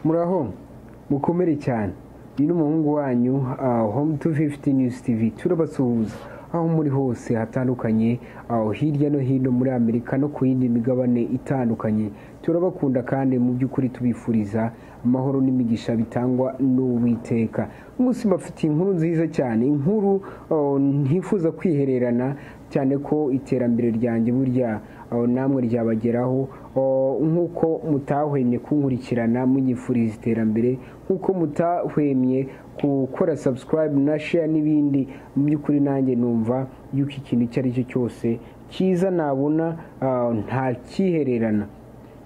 muraho mukomere cyane ni n'umuhungu wanyu home tu fifiti news tv turabasuhuza aho muri hose hatandukanye aho hirya no hino muri amerika no ku yindi migabane itandukanye turabakunda kandi mu by'ukuri tubifuriza amahoro n'imigisha bitangwa n'uwiteka umunsi bafitiye inkuru nziza cyane inkuru oh, ntifuza kwihererana cyane ko iterambere ryanjye burya aho namwe ryabageraho oh, nk'uko mutahwemye kunkurikirana munyifuriza iterambere nk'uko mutahwemye gukora subscribe na share n'ibindi mu by'ukuri nanjye numva yuko ikintu icyo ari cyo cyose cyiza nabona ah, ntakihererana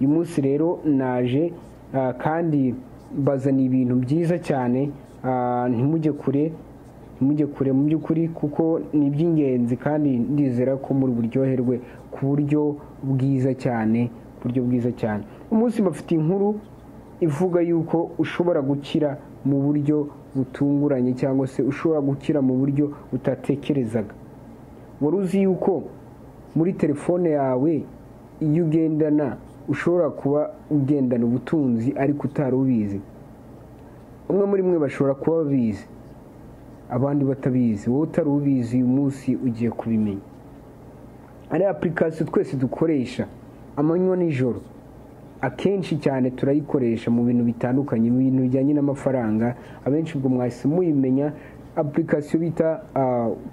uyu munsi rero naje ah, kandi bazaniye ibintu byiza cyane ah, ntimujye kure ntimujye kure mu by'ukuri kuko ni iby'ingenzi kandi ndizera ko muri buryoherwe ku buryo bwiza cyane ku buryo bwiza cyane umunsi bafite inkuru ivuga yuko ushobora gukira mu buryo butunguranye cyangwa se ushobora gukira mu buryo utatekerezaga wari uzi yuko muri telefone yawe iyo ugendana ushobora kuba ugendana ubutunzi ariko utari ubizi umwe muri mwe bashobora kuba babizi abandi batabizi wowe utari ubizi uyu munsi ugiye kubimenya hari apurikasiyo twese dukoresha amanywa n'ijoro akenshi cyane turayikoresha mu bintu bitandukanye mu bintu bijyanye n'amafaranga abenshi ubwo mwahise muyimenya apurikasiyo bita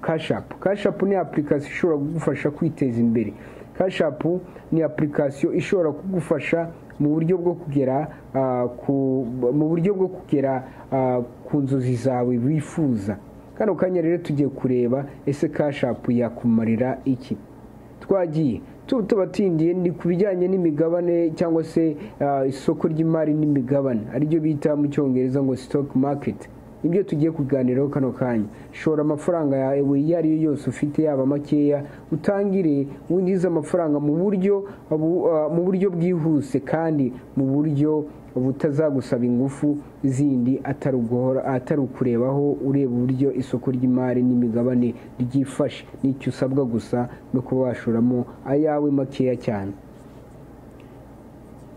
kashapu kashapu ni apurikasiyo ishobora kugufasha kwiteza imbere kashapu ni apurikasiyo ishobora kugufasha mu buryo bwo kugera ah, ku- mu buryo bwo kugera ah, ku nzozi zawe wifuza kano kanya rero tugiye kureba ese kashapu yakumarira iki twagiye tu- tubatindiye ni ku bijyanye n'imigabane cyangwa se ah, isoko ry'imari n'imigabane ariryo bita mu cyongereza ngo stock market nibyo tugiye kuganiraho kano kanya shora amafaranga yawe iyo ari yo yose ufite yaba makeya utangire winjize amafaranga mu buryo bu- ah, mu buryo bwihuse kandi mu buryo butazagusaba ingufu zindi atari uguhora- atari ukurebaho ureba uburyo isoko ry'imari n'imigabane ryifashe n'icyo usabwa gusa no kuba washoramo ayawe makeya cyane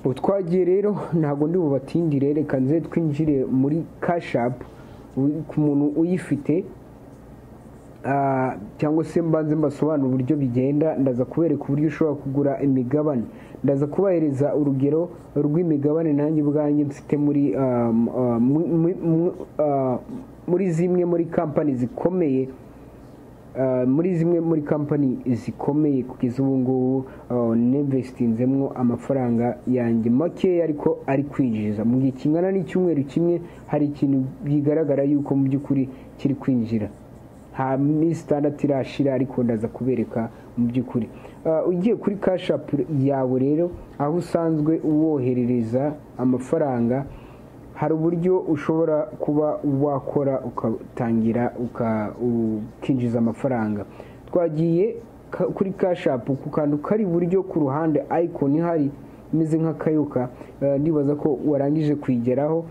ubu twagiye rero ntabwo ndi bubatindire reka nze twinjire muri kashapu ku muntu uyifite Ah, cyangwa se mbanze mbasobanura uburyo bigenda ndaza kubereka uburyo ushobora kugura imigabane ndaza kubahereza urugero rw'imigabane nanjye ubwanjye mfite muri ah, m- ah, mu- mu- mu- ah, muri zimwe muri kampani zikomeye Uh, muri zimwe muri kampani zikomeye kugeza ubu ngubu uh, ninvestinzemo amafaranga yanjye makeya ariko ari kwinjiza mu gihe kingana n'icyumweru kimwe hari ikintu bigaragara yuko mu by'ukuri kiri kwinjira nta minsi itandatu irashira ariko ndaza kubereka mu by'ukuri Uh, ugiye kuri kashapu yawe rero aho usanzwe woherereza amafaranga hari uburyo ushobora kuba wakora ugatangira uka- ukinjiza amafaranga twagiye ka- kuri kashapu ku kantu kari iburyo ku ruhande ayikoni ihari imeze nk'akayoka eh, ndibaza ko warangije kuyigeraho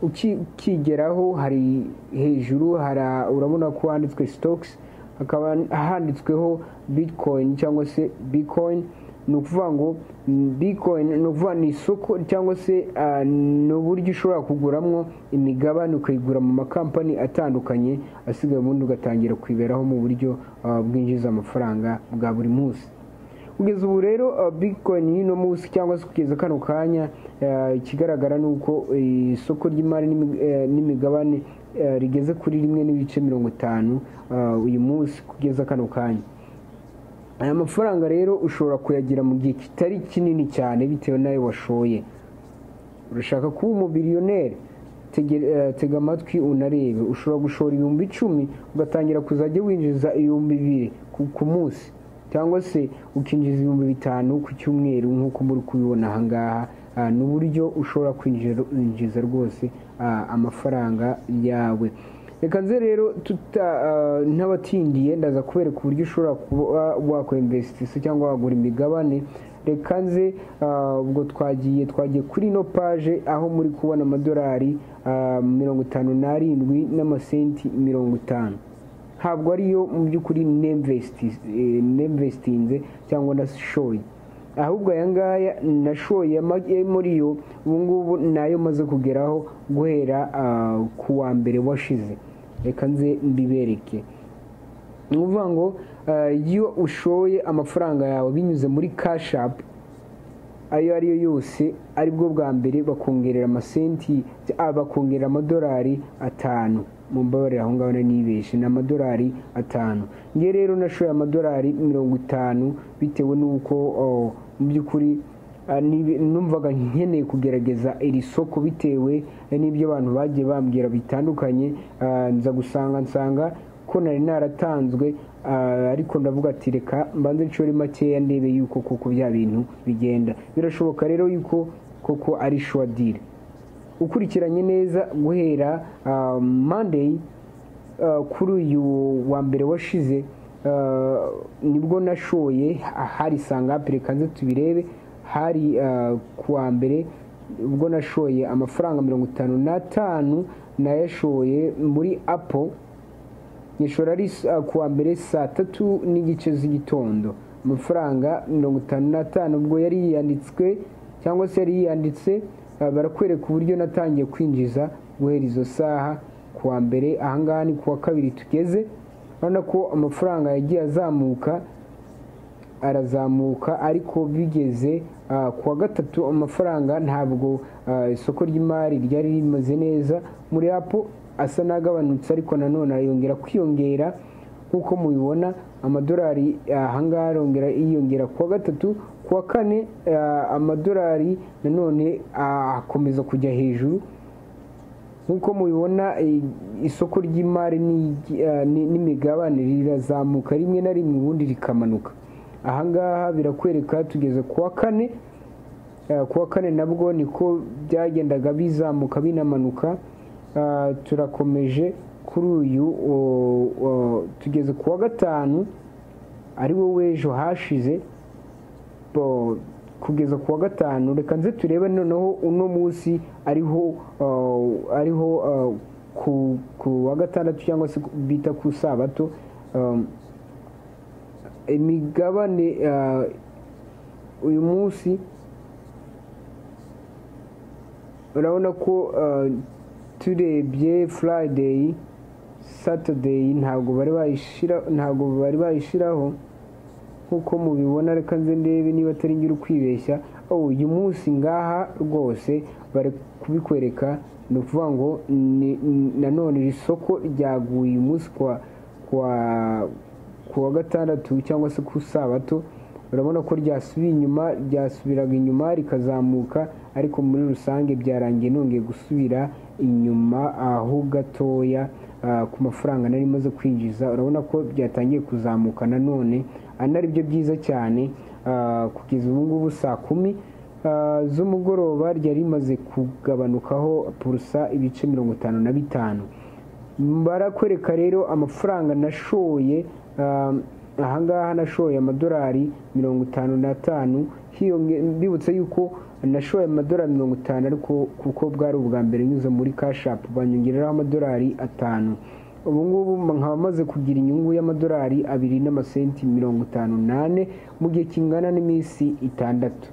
Uki- ukigeraho hari hejuru hari urabona ko handitswe sitokisi hakaba handitsweho bitcoin cyangwa se bitcoin ni ukuvuga ngo mm, bitcoin ni ukuvuga ni isoko cyangwa se ah, ni uburyo ushobora kuguramo imigabane ukayigura mu makampani atandukanye asigaye ubundi ugatangira kwiberaho mu buryo ah, bwinjiza amafaranga bwa buri munsi kugeza ubu rero uh, bitcoin y'uno munsi cyangwa se kugeza kano kanya uh, ikigaragara ni uko eh, isoko ry'imari n'imi- eh, n'imigabane eh, rigeze kuri rimwe n'ibice mirongo itanu uh, uyu munsi kugeza kano kanya aya mafaranga rero ushobora kuyagira mu gihe kitari kinini cyane bitewe n'ayo washoye urashaka kuba umubiriyoneri Tege- eh, tega amatwi unarebe ushobora gushora ibihumbi icumi ugatangira kuzajya winjiza ibihumbi bibiri ku- ku munsi cyangwa se ukinjiza ibihumbi bitanu ku cyumweru nk'uko muri kubibona aha ngaha Ah, ni uburyo ushobora kwinjira- kwinjiza rwose ah, amafaranga yawe reka nze rero tuta ah, ntabatindiye ndaza kubereka uburyo ushobora kuba wakwemvesitisa cyangwa wagura imigabane reka nze ah, ubwo twagiye twagiye kuri ino paje aho muri kubona amadolari ah, mirongo itanu n'arindwi n'amasenti mirongo itanu ntabwo ariyo mu by'ukuri nemvesitinze cyangwa ndashoye ahubwo aya ngaya nashoye muri yo ubu ngubu nayo maze kugeraho guhera ku wa mbere washize reka nze mbibereke ni ukuvuga ngo iyo ushoye amafaranga yawe binyuze muri kashapu ayo ari yo yose aribwo bwa mbere bakongerera amasenti bakongerera amadolari atanu mu mbabarira aho ngaho nibeshe ni amadolari atanu ngewe rero nashoye amadolari mirongo itanu bitewe n'uko mu by'ukuri numvaga nkeneye kugerageza iri soko bitewe n'ibyo abantu bagiye bambwira bitandukanye nza gusanga nsanga ko nari naratanzwe ariko ndavuga ati reka mbanze nshore makeya ndebe yuko koko bya bintu bigenda birashoboka rero yuko koko ari shuwadire ukurikiranye neza guhera mandeyi kuri uyu wa mbere washize nibwo nashoye hari sangapire kanze tubirebe hari ku wa mbere ubwo nashoye amafaranga mirongo itanu n'atanu nayashoye muri apo nyishora ari ku wa mbere saa tatu n'igice z'igitondo amafaranga mirongo itanu n'atanu ubwo yari yiyanditswe cyangwa se yari yiyanditse barakwereka uburyo natangiye kwinjiza guhera izo saha ku wa mbere ahangaha ni ku wa kabiri tugeze urabona ko amafaranga yagiye azamuka arazamuka ariko bigeze ku wa gatatu amafaranga ntabwo isoko ry'imari ryari rimeze neza muri apu asa n'agabanutse ariko nanone arayongera kwiyongera nk'uko mubibona amadolari ahangaha arongera yiyongera ku wa gatatu ku wa kane amadolari nanone akomeza kujya hejuru nk'uko mubibona isoko ry'imari n'imigabane rirazamuka rimwe na rimwe ubundi rikamanuka ahangaha birakwereka tugeze ku wa kane ku wa kane nabwo niko byagendaga bizamuka binamanuka turakomeje kuri uyu tugeze ku wa gatanu ari wo w'ejo hashize kugeza ku wa gatanu reka nze turebe noneho uno munsi ariho ariho ku wa gatandatu cyangwa se bita ku sabato imigabane uyu munsi urabona ko turebye furayideyi satadeyi ntabwo bari bayishyira ntabwo bari bayishyiraho nk'uko mubibona reka nze ndebe niba atari ngira ukwibeshya uyu munsi ngaha rwose bari kubikwereka ni ukuvuga ngo nanone iri soko ryaguye umunsi ku wa gatandatu cyangwa se ku sabato urabona ko ryasubiye inyuma ryasubiraga inyuma rikazamuka ariko muri rusange byarangiye nongeye gusubira inyuma aho gatoya ku mafaranga nari maze kwinjiza urabona ko byatangiye kuzamuka nanone ari byo byiza cyane kugeza ubu ngubu saa kumi z'umugoroba ryari rimaze kugabanukaho purusa ibice mirongo itanu na bitanu barakwereka rero amafaranga nashoye ahangaha nashoye amadolari mirongo itanu n'atanu mbibutse yuko nashoye amadolari mirongo itanu ariko kuko bwari ubwa mbere nyuze muri kashapu banyongereraho amadolari atanu ubu ngubu nkaba maze kugira inyungu y'amadolari abiri n'amasenti mirongo itanu n'ane mu gihe kingana n'iminsi itandatu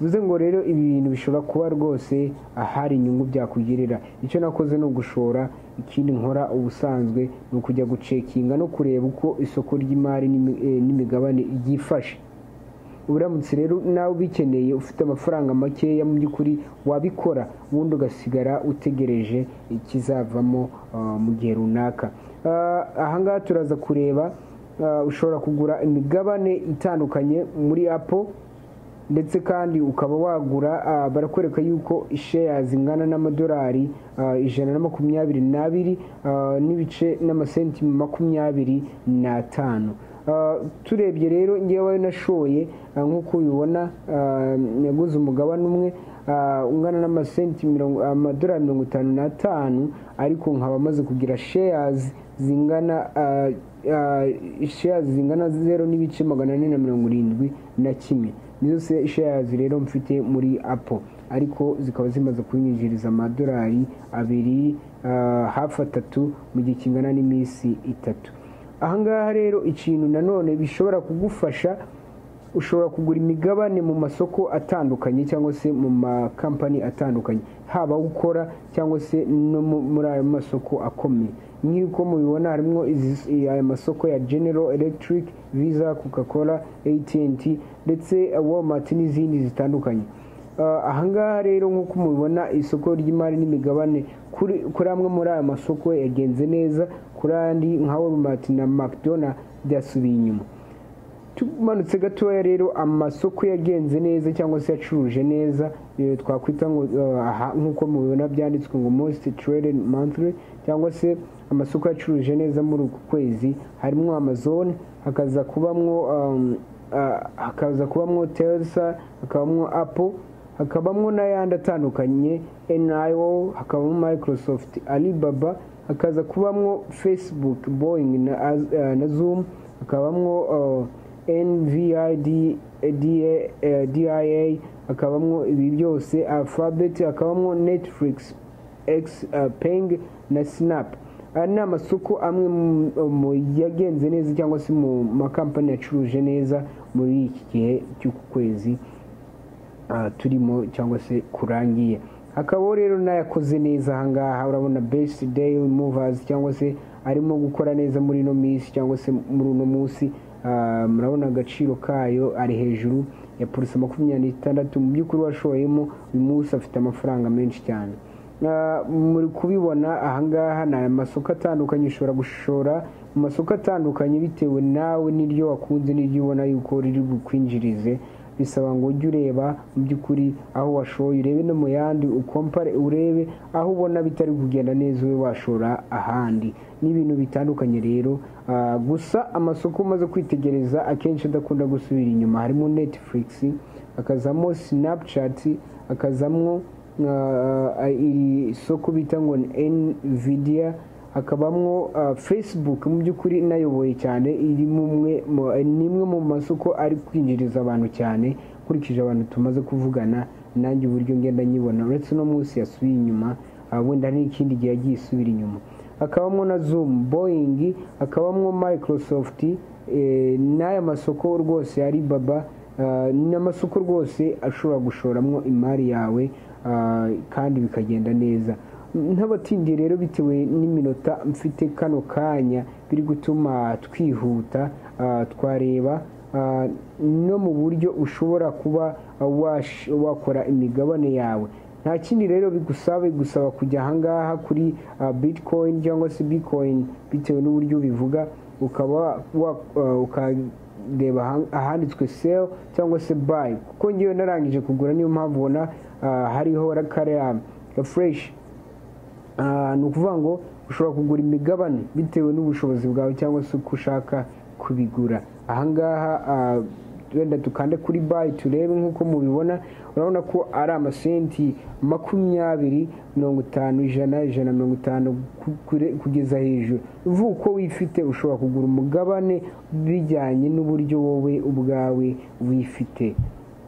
bivuze ngo rero ibi bintu bishobora kuba rwose ahari inyungu byakugirira icyo nakoze ni ugushora ikindi nkora ubusanzwe ni ukujya gucekinga no kureba uko isoko ry'imari n'imigabane ryifashe uburamutse rero nawe ubikeneye ufite amafaranga makeya mu by'ukuri wabikora ubundi ugasigara utegereje ikizavamo mu gihe runaka ahangaha turaza kureba ushobora kugura imigabane itandukanye muri apo ndetse kandi ukaba wagura barakwereka yuko isheya zingana n'amadolari ijana na makumyabiri n'abiri n'ibice n'amasenti makumyabiri n'atanu turebye rero ngewe nashoye nk'uko ubibona yaguze umugabane umwe ungana n'amasenti amadolari mirongo itanu n'atanu ariko nkaba amaze kugira sheyazi zingana sheyazi zingana zeru n'ibice magana ane na mirongo irindwi na kimwe nizo sheyazi rero mfite muri apo ariko zikaba zimaze kunyinjiriza amadolari abiri hafi atatu mu gihe kingana n'iminsi itatu ahangaha rero ikintu nanone bishobora kugufasha ushobora kugura imigabane mu masoko atandukanye cyangwa se mu makampani atandukanye haba aho ukora cyangwa se no mu- muri ayo masoko akomeye nk'uko mubibona harimo izi- aya masoko ya general electric visa coca cola atnt ndetse walmart n'izindi zitandukanye Ah, ahangaha rero nk'uko mubibona isoko ry'imari n'imigabane kuri kuri amwe muri aya masoko yagenze neza kuri andi nka walmart na mcdonald byasubiye inyuma tumanutse gatoya rero amasoko yagenze neza cyangwa se yacuruje neza eh, twakwita ngo eh, aha- nk'uko mubibona byanditswe ngo most traded monthly cyangwa se amasoko yacuruje neza muri uku kwezi harimo amazon hakaza kubamwo um, ah, hakaza kubamwo telsa hakabamo apple hakabamo n'ayandi atandukanye nio hakabamo microsoft alibaba hakaza kubamwo facebook boeing na, Az- eh, na zoom hakabamwo eh, nvid DA, eh, dia hakabamo ibi byose alphabet hakabamo netflix x eh, peng na snap aya ni amasoko amwe mu- mu yagenze neza cyangwa se mu makampani yacuruje neza muri iki gihe cy'uku kwezi ah, turimo cyangwa se kurangiye hakabaho rero n'ayakoze neza ahangaha urabona best day movers cyangwa se arimo gukora neza muri ino minsi cyangwa se muri uno munsi ah, murabona agaciro kayo ari hejuru ya polisi makumyabiri n'itandatu mu by'ukuri washoyemo uyu munsi afite amafaranga menshi cyane Ah, muri kubibona ahangaha ni amasoko atandukanye ushobora gushora mu masoko atandukanye bitewe nawe n'iryo wakunze n'iryo ubona yuko riri bukwinjirize bisaba ngo ujye ureba mu by'ukuri aho washoye urebe no mu yandi ukompare urebe aho ubona bitari kugenda neza ube washora ahandi ni ibintu bitandukanye rero Ah, gusa amasoko umaze kwitegereza akenshi adakunda gusubira inyuma harimo netflix hakazamo snapchat hakazamo uh, iri soko bita ngo ni nvidia hakabamwo uh, facebook mu by'ukuri nayoboye cyane iri mu mwe- mu- ni imwe mu masoko ari kwinjiriza abantu cyane nkurikije abantu tumaze kuvugana nanjye uburyo ngenda nyibona uretse no munsi yasubiye inyuma ah, wenda n'ikindi gihe yagiye isubira inyuma hakabamo na zoom boeing hakabamo microsoft eh, n'aya masoko rwose alibaba Ah, ni amasoko rwose ashobora gushoramo imari yawe ah, kandi bikagenda neza ntabatindiye rero bitewe n'iminota mfite kano kanya biri gutuma twihuta ah, twareba ah, no mu buryo ushobora kuba wash- wakora imigabane yawe nta kindi rero bigusaba bigusaba kujya ahangaha kuri ah, bitcoin cyangwa se bitcoin bitewe n'uburyo bivuga ukaba wa- ah, uka reba aha- ahanditswe sale cyangwa se buy kuko ngewe narangije kugura niyo mpamvu ubona ah, hariho ra- kariya fureshi ni ukuvuga ngo ushobora kugura imigabane bitewe n'ubushobozi bwawe cyangwa se uko ushaka kubigura ahangaha ah, wenda dukande kuri bayi turebe nk'uko mubibona urabona ko ari amasenti makumyabiri mirongo itanu ijana ijana na mirongo itanu ku- kure- kugeza hejuru uvuga uko wifite ushobora kugura umugabane bijyanye n'uburyo wowe ubwawe wifite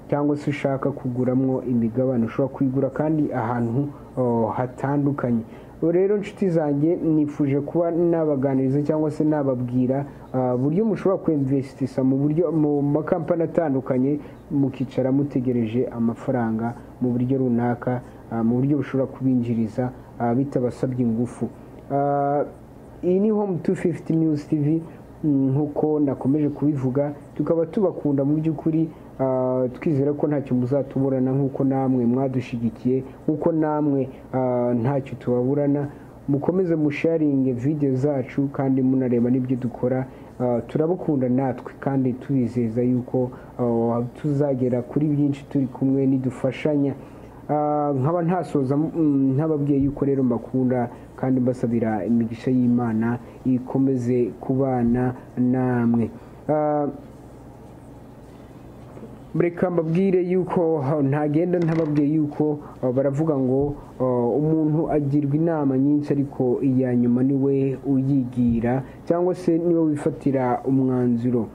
cyangwa se ushaka kuguramo imigabane ushobora kuyigura kandi ahantu oh, hatandukanye Ubu rero inshuti zanjye nifuje kuba nabaganiriza cyangwa se nababwira ah, uburyo mushobora kwinvesitisa mu buryo mu makampani atandukanye mukicara mutegereje amafaranga mu buryo runaka ah, mu buryo bushobora kubinjiriza ah, bitabasabye ingufu Ah, iyi ni home 250 news tv mm, nk'uko nakomeje kubivuga tukaba tubakunda mu by'ukuri ah, twizera ko ntacyo muzatuburana nk'uko namwe mwadushyigikiye nk'uko namwe ah, ntacyo tubaburana mukomeze musharinge video zacu kandi munareba n'ibyo dukora Ah, turabukunda natwe kandi tubizeza yuko ah, tuzagera kuri byinshi turi kumwe nidufashanya Ah, nkaba ntasoza mm, ntababwiye yuko rero mbakunda kandi mbasabira imigisha y'imana ikomeze kubana namwe Ah, reka mbabwire yuko ah, ntagenda ntababwiye yuko ah, baravuga ngo ah, umuntu agirwa inama nyinshi ariko iya nyuma niwe uyigira cyangwa se niwe wifatira umwanzuro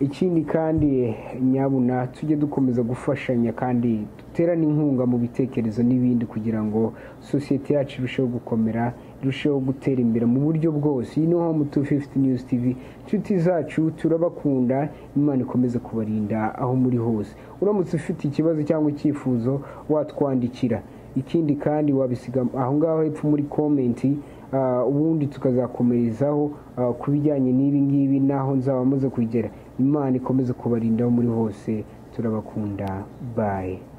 ikindi kandi nyabuna tujye dukomeza gufashanya kandi duterane inkunga mu bitekerezo n'ibindi kugira ngo sosiyete yacu irusheho gukomera turusheho gutera imbere mu buryo bwose iyi ni home 250 news tv inshuti zacu turabakunda imana ikomeze kubarinda aho muri hose uramutse ufite ikibazo cyangwa icyifuzo watwandikira ikindi kandi wabisiga aho ngaho hepfo muri komenti ah, ubundi tukazakomerezaho ah, ku bijyanye n'ibi ngibi n'aho nzaba maze kugera imana ikomeze kubarinda aho muri hose turabakunda bayi